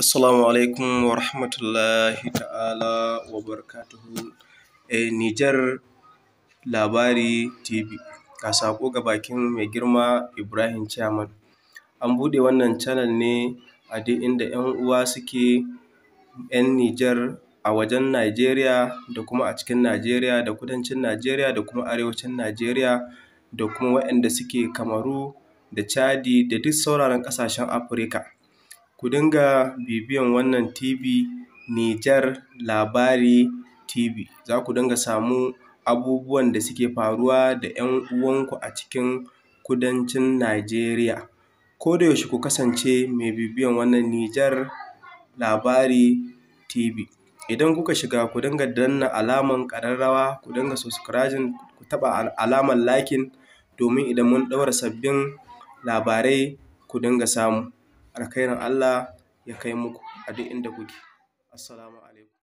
Assalamu alaikum wa rahmatullahi ta'ala wa barakatuhu. Eh, Nijar Labari TV, ga saƙo ga bakin mai girma Ibrahim Chairman. An buɗe wannan channel ne a duk inda ‘yan uwa suke ‘yan Nijar a wajen Najeriya da kuma a cikin Najeriya da kudancin Najeriya da kuma arewacin Najeriya da kuma waɗanda suke Kamaru da Chadi da duk sauraran ƙasashen Afrika. Ku dinga bibiyan wannan TV Nijar Labari TV, za ku dinga samu abubuwan da suke faruwa da ‘yan uwanku a cikin kudancin Najeriya. Ko da yaushe ku kasance mai bibiyan wannan Nijar Labari TV. Idan kuka shiga ku dinga danna alaman ƙararrawa, ku dinga subscribing, ku taɓa alaman liking domin idan mun ɗaura sabbin labarai ku dinga samu. Alkhairin Allah ya kai muku a duk inda kuke. Assalamu alaikum.